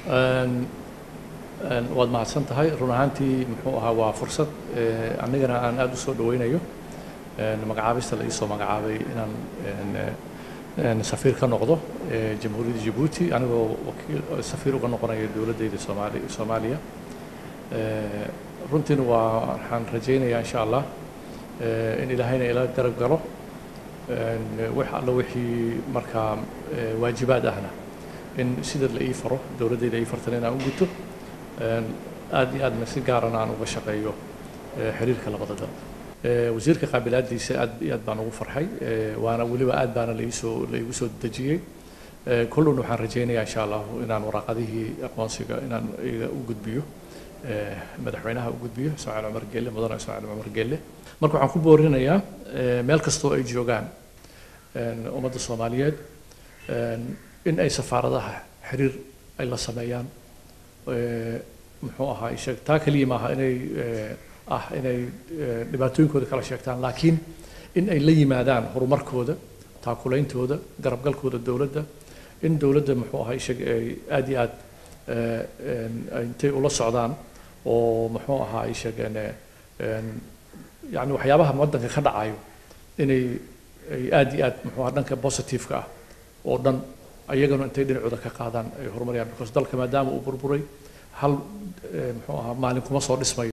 Een, een, waad mahadsan tahay run ahaantii muxuu ahaa waa fursad ee, anigana aan aada u soo dhaweynayo een, magacaabista la iisoo magacaabay inaan een, ee, een, safiir ka noqdo ee, jamhuuriyadda jabuuti anigoo wakiil safiir uga noqonaya dowladdayda soomaali soomaaliya Ee, runtiina waa waxaan rajaynayaa insha allah ee, in ilaahayna ila garab galo een, wax alla wixii markaa ee, waajibaad ahna in sida la ii faro dowladdayda ii fartana inaan u guto een, aad iyo aadna si gaarana aan uga shaqeeyo ee, xiriirka labada dal Ee, wasiirka qaabilaadiisa aad iyo aad baan ugu farxay ee, waana weliba aad baana laiisoo laigu soo dejiyey Ee, kullun waxaan rajaynayaa insha allah inaan waraaqadihii aqoonsiga inaan iga u gudbiyo ee, madaxweynaha u gudbiyo ismaaciil cumar geelle mudane ismaaciil cumar geelle marka waxaan ku boorinayaa ee, meel kastoo ay joogaan een, ummadda soomaaliyeed een, in ay safaaradaha xiriir ay la sameeyaan ee, muxuu ahaa sheeg taa keliya maaha inay ee, ah inay ee, dhibaatooyinkooda kala sheegtaan laakiin in ay la yimaadaan horumarkooda taakulaintooda garabgalkooda dowladda in dowladda muxuu ahaa sheeg ay aad iyo aad ee, een, ay intay ula socdaan oo muxuu ahaa ay sheegeen ee, een, yacni waxyaabaha waddanka ka dhacayo inay ay aad iyo aad muxuu ahaa dhanka positive-ka ah oo dhan ayagana intay dhinacooda ka qaadaan ay horumariyaan because dalka maadaama uu burburay hal ee, muxuu ahaa maalin kuma soo dhismayo